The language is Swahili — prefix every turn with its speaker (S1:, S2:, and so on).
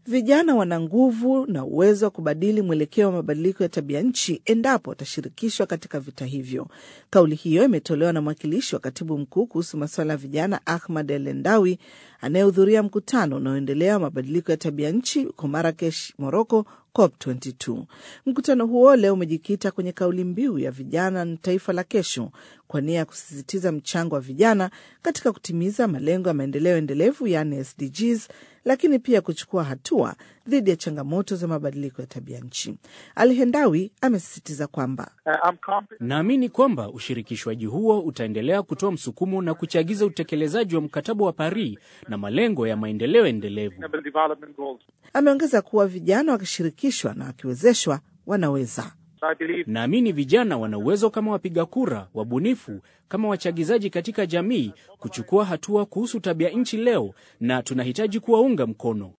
S1: Vijana wana nguvu na uwezo wa kubadili mwelekeo wa mabadiliko ya tabia nchi endapo watashirikishwa katika vita hivyo. Kauli hiyo imetolewa na mwakilishi wa katibu mkuu kuhusu masuala ya vijana Ahmad El Endawi anayehudhuria mkutano unaoendelea wa mabadiliko ya tabia nchi huko Marakesh, Moroko, COP22. Mkutano huo leo umejikita kwenye kauli mbiu ya vijana na taifa la kesho, kwa nia ya kusisitiza mchango wa vijana katika kutimiza malengo ya maendeleo endelevu, yaani SDGs, lakini pia kuchukua hatua dhidi ya changamoto za mabadiliko ya tabia nchi. Alhendawi amesisitiza kwamba
S2: naamini kwamba ushirikishwaji huo utaendelea kutoa msukumo na kuchagiza utekelezaji wa mkataba wa Paris na malengo ya maendeleo endelevu.
S1: Ameongeza kuwa vijana wakishirikishwa na wakiwezeshwa wanaweza.
S2: Naamini vijana wana uwezo kama wapiga kura, wabunifu, kama wachagizaji katika jamii kuchukua hatua kuhusu tabia nchi leo, na tunahitaji kuwaunga mkono.